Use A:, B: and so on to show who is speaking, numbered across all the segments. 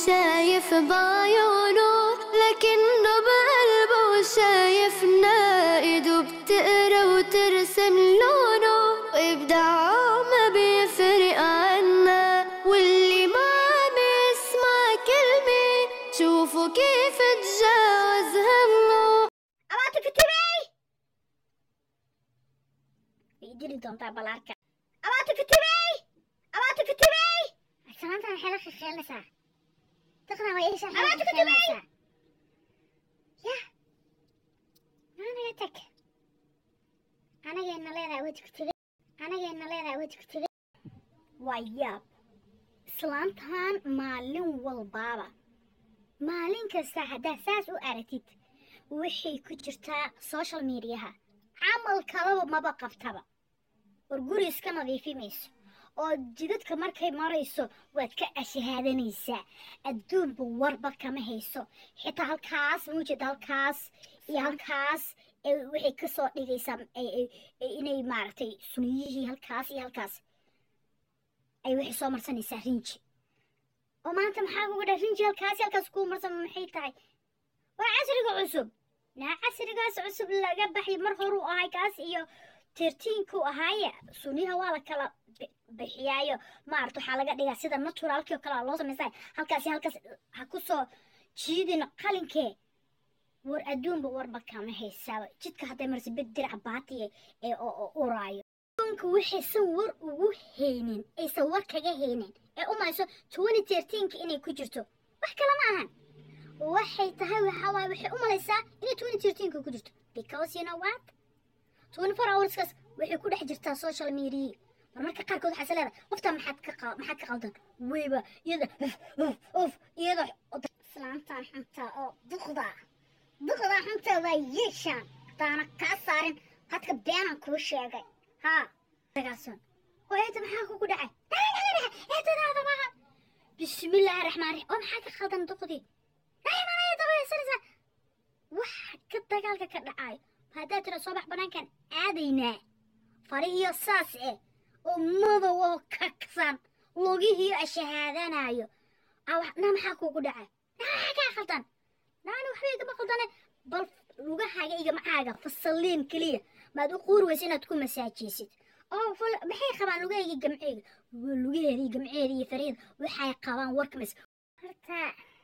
A: شايف بعيونه لكنه بقلبه شايفنا ايده بتقرا وترسم لونه وابداعه ما بيفرق عنا واللي ما عم يسمع كلمة شوفوا كيف تجاوز همه
B: abaata katibey way dili doontaa balaarka abaata katibey abaata katibey salaantan waxay la khilkhilinaysaa daqdan waa iisha abaata katibey ya anaga tag anagayna leedahay wadi kutibey anagayna leedahay wadi kutibey waa yaab islaantan maalin walbaaba maalin kasta haddaad saas u aragtid waxay ku jirtaa social mediaha camal kalaba maba qabtaba war guri iska nadiifi mayso oo jidadka markay marayso waad ka ashahaadanaysaa adduunba warba kama hayso xitaa halkaas muujid halkaas iyo halkaas ee waxay kasoo dhigaysaa ay- ay- ay- inay maaragtay suniyihii halkaas iyo halkaas ay waxay soo marsanaysaa rinji oo maanta maxaa kuga dha rinji halkaas iyo halkaas kuu marsan maxay tahay waa casriga cusub naa casrigaas cusub laga baxay mar horuu ahay kaas iyo tirtiinkuu ahaaye suniha waa la kala bi- bixiyaayo maarata waxaa laga dhigaa sida naturalkii oo kale loo samaysaa halkaas iyo halkaas ha ku soo jiidin qalinkee war adduunba warba kama haysaaba jidka hadday marsi bed dirac baatiye ee oo oo uraayo adduunka waxaysan war ugu haynin aysan war kaga haynin ee u mayso twenty thirteenka inay ku jirto wax kale ma ahan waxay tahay waxaa waaye waxay u malaysaa inay twenty thirteenka ku jirto because you know what twenty four hourskaas waxay ku dhex jirtaa social media mar marka qaarkood waxaa is leedahay qoftaa maxaad ka qa- maxaad ka qaldan weyba iyada uf uf uf iyada islaantaan xunta oo duqda duqda xunta waa yeeshaan hadaana kaa saarin qadka beenaan kuu sheegay haa dagaason oo eeta maxaa kugu dhacay eetadaada maaha bismillaahi raxmaan raxiim oo maxaa ka qaldan duqdii raximanaya dabaysanaysaa waxa ka dagaalka ka dhacayo haddaad tira soo bax banaankan aadaynaa farihiyo saas eh oo madow oo kaksan lugihiyo ashahaadanayo na maxaa kugu dhacay na maxaa kaa qaldan naani waxba igama qaldane bal lugahaaga iyo macaaga fasaliin keliya maad u quuri weysa inaad ku masaajeysid oo fal maxay qabaan lugahayga gamceega lugaheeda iyo gamceeda iyo fariida waxay qabaan warkamas horta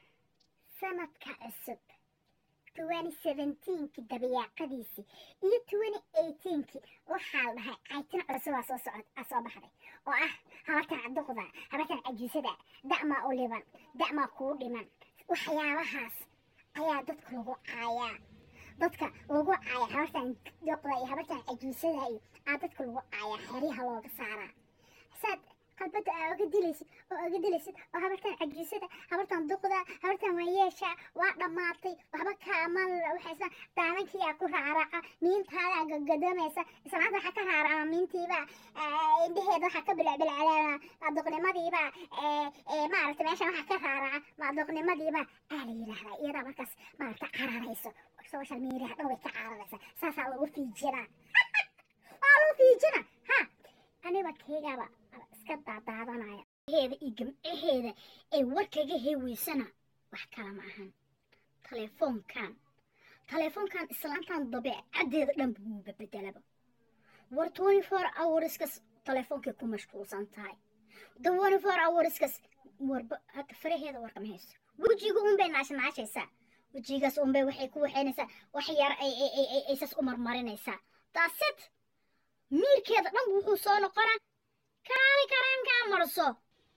B: sanadka cusub twenty seventeenki dabayaaqadiisii iyo twenty eighteenki waxaa la dhahay caytin cusubaa soo socod aa soo baxday oo ah habartan caduqda habartan cajiisada da'maa u liban da'maa kuu dhiman waxyaabahaas ayaa dadka lagu caayaa dadka lagu caaya habartan duqda iyo habartan cajiisada iyo aa dadka lagu caayaa xeryaha looga saaraa saad qalbada aa oga dilaysid oo oga dilaysid oo habartan cajiisada habartan duqda habartan waayeesha waa dhammaatay waxba kaamal waxaysa daadankiyaa ku raaraca miintaadaa gagadomaysa islaanta waxaa ka raaraca miintiiba indheheeda waxaa ka bilacbilacdaa duqnimadiiba maaragta meesha waxaa ka raaraca maaduqnimadiiba aa la yidhaahdaa iyadaa markaas maaragta cararayso social media dhan way ka cararaysa saasaa lagu fiijinaa waa lagu fiijina ha aniba keygaba iska daadaadanaya heeda iyo gamcaheeda ee warkaga heeweysana wax kale ma ahan telefoonkan telefoonkan islaantan dabeecaddeeda dhan buuba bedelaba war twenty four hourskas telefoonkay ku mashquulsan tahay the twenty four hourskas warba hadda faraheeda warkama hayso wejiga unbay naashnaashaysaa wejigaas unbay waxay ku waxaynaysaa wax yar ay ay ay ay aysas u marmarinaysaa taasit miirkeeda dhan wuxuu soo noqonaa kaali kareemkaa marso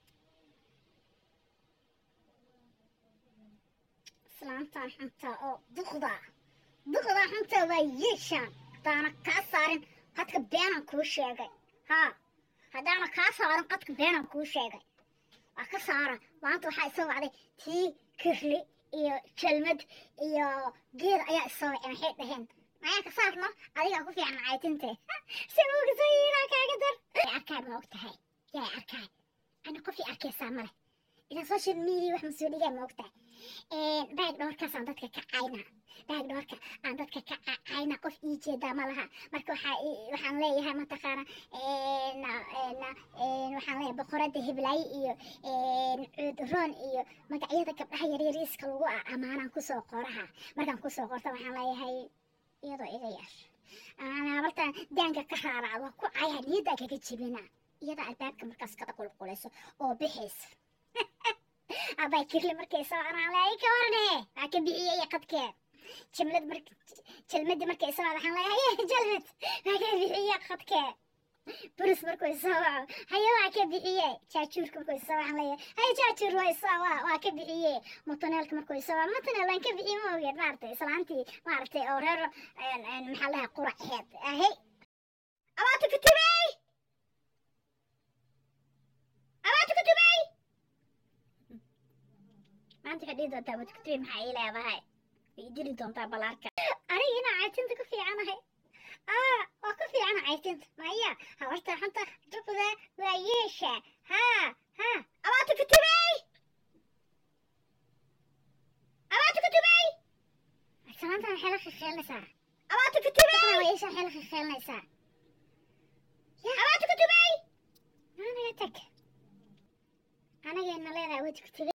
B: islaantan xunta oo duqda duqda xunta waa yeeshaan haddaana kaa saarin qadka beenaan kuu sheegay haa haddaana kaa saarin qadka beenaan kuu sheegay waa ka saara maanta waxaa isoo wacday tii kirli iyo jalmad iyo geed ayaa isoo wacay maxay dhaheen mayaa ka saarno adigaa ku fiican caytinte si uga soo yiraa kaaga dar arkaay ma og tahay yaa arkaay ani qofii arkaysaa male ilaa social media wax masoo dhigaa ma og tahay baag dhoorkaasaan dadka ka cayna baag dhoorka aan dadka ka ca- cayna qof ii jeedaa ma laha marka waxaa ii- waxaan leeyahay mataqaana een, een, een, waxaan leeyahay boqorada hiblaaye iyo een, cuuduroon iyo magacyada gabdhaha yaryariiska lagu a- ammaanaan kusoo qoraha markaan kusoo qorta waxaan leeyahay iyadoo iga yar habartaan daanka ka raaracdo ku caya niyaddaa kaga jebina iyada albaabka markaas kada qulqulayso oo bixaysa abaa kirli markay soo anaalay ka warne waa ka bixiyey qadkeed jimlad mark jalmadi markay soo waxaan leeyahay jalmad waa ka bixiyey qadkeed buris markuu soo waco haye waa ka bixiyey jaajuurka markuu soo waxaan leeyahay haye jaajuur waa soo waa waa ka bixiyey mutuneelka markuu soo waco mutuneel waan ka bixiyey ma ogeed maaragtay islaantii maaragtay oo reer een, een, maxaa lahaa quraceed ahey abaata kutubey abaata kutubey maanta waxay dhihi doontaa abaata kutubey maxaa ii leedahay way i dili doontaa balaarka aniga inaa caytinta ku fiicanahay aa waa ku fiicana caytinta maya habarta xunta duqda waa yeesha haa haa abaata kutubey abaata kutubey salaantan waxay la khilkhilinaysaa abaata kutubey yeesha waxay la khilkhilinaysaa abaata kutubey anaga tag anageena leedahay wadi kutubey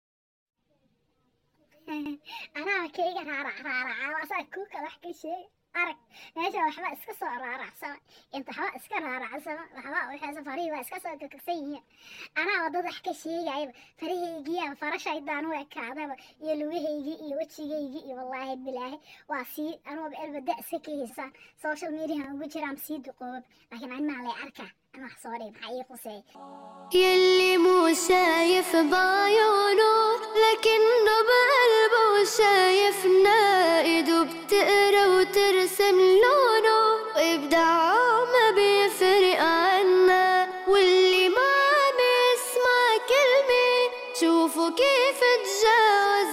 B: anaa kayga raarac raaraca waasaa kuu kala wax ka sheeg arag meesha waxba iska soo raaracsama inta waxba iska raaracsama waxba waxaysa farihii waa iska soo kakagsan yihiin anaa wadada wax ka sheegayaba farahaygiiya fara shaydaan u ekaadaba iyo lugahaygii iyo wejigaygii iyo wallaahi bilaahi waa sii anuuba elbada iska kahaysaan social mediahan ugu jiraan sii duqoobab laakiin animaa lay arkaa ana wax soo dhig maxaa ii quseey
A: يلي مو شايف بعيونه لكنه بقلبه شايفنا ايده بتقرا وترسم لونه وابداعه ما بيفرق عنا واللي ما عم يسمع كلمة شوفوا كيف تجا